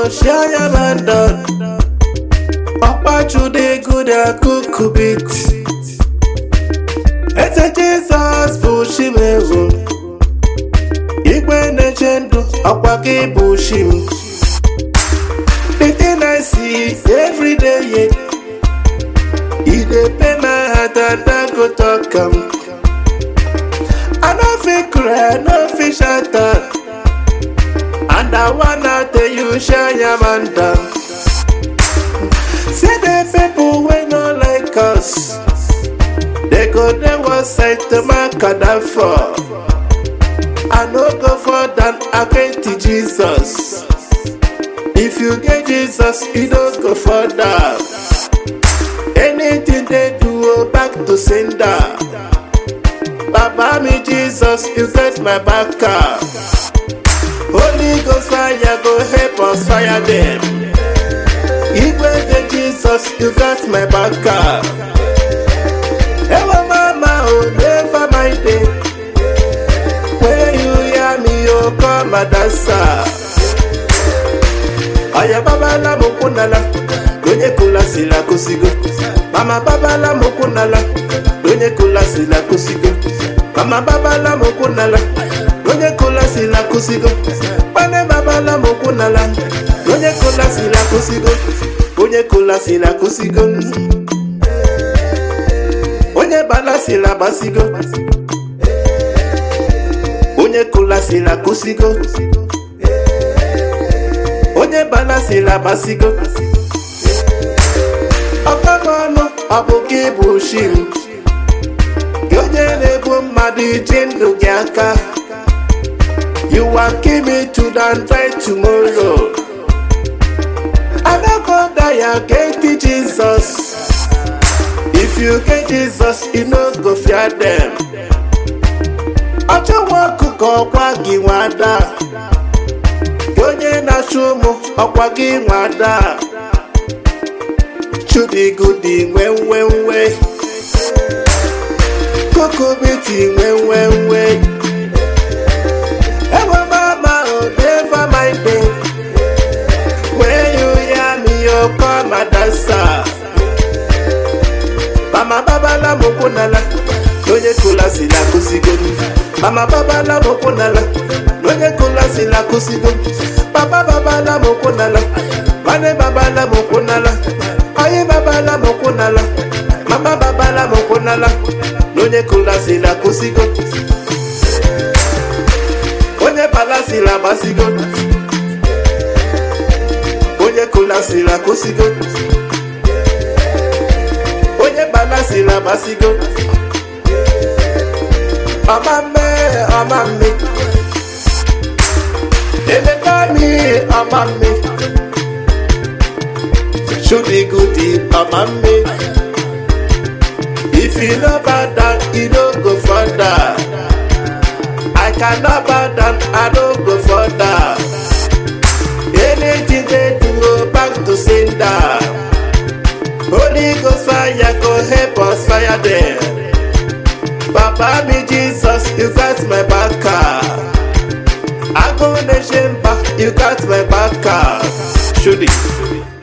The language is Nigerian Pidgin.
share your man done. Ọkpachude good and cook beat. Eze Jizọs bụ Chimewu. Igwe na-eche ndụ ọkwa gị bụ Chim. The thing I see every day, yeah. E dey pain my heart and I go talk am. I no fit cry, no fit shout am. And I wanna tell you, shine your man down. See the people wey no like us, they go dey one side to my for. I no go for that against Jesus. If you get Jesus, you don't go for that. Anything they do, oh, back to sender. Baba me Jesus, you get my back up. Holy Ghost fire go help us fire them. Igwe say Jesus, you got my back up. Ewa mama, oh never mind it. When you hear me, oh come and dance. Aya babala mokunala, onye kula sila kusigo. Mama babala mokunala, onye kula sila kusigo. Mama babala mokunala, onye kula sila kusigo. Pane babala mokunala, onye kula sila kusigo. Onye kula sila kusigo. Onye bala sila basigo. Onye kula sila kusigo. onye balasila basigo ọkpọnụ ọ bụ gị bụ shim gị onye na-ebu mmadụ iji ndụ gị aka you wan kill me today and try tomorrow anago die against jesus if you get jesus you no go fear them ọchọwa ọkụkọ ọkwa gị nwada gị onye na-achụ ụmụ ọkwa gị nwada chudigudi nwe nwe nwe kokobeti nwe nwe nwe ewe mama o never mind me when you hear me you come and dance mama babala mokunala onye kula si na kusigo mama babala mokunala onye kula si na kusigo papa babala mokunala mane babala mokunala ayi babala mokunala mama babala mokunala onye kula si na kusigo onye bala si na basigo onye kula si na kusigo onye bala si na basigo ọma mme ọma mme emeka mi ọma mme chudigudi ọma mme if you no bow down you no go further i cannot bow down i no go further anything dey do go back to sender holy ghost fire go help us fire them. Papa me Jesus, you got my back I go nation back, you got my back Shoot it.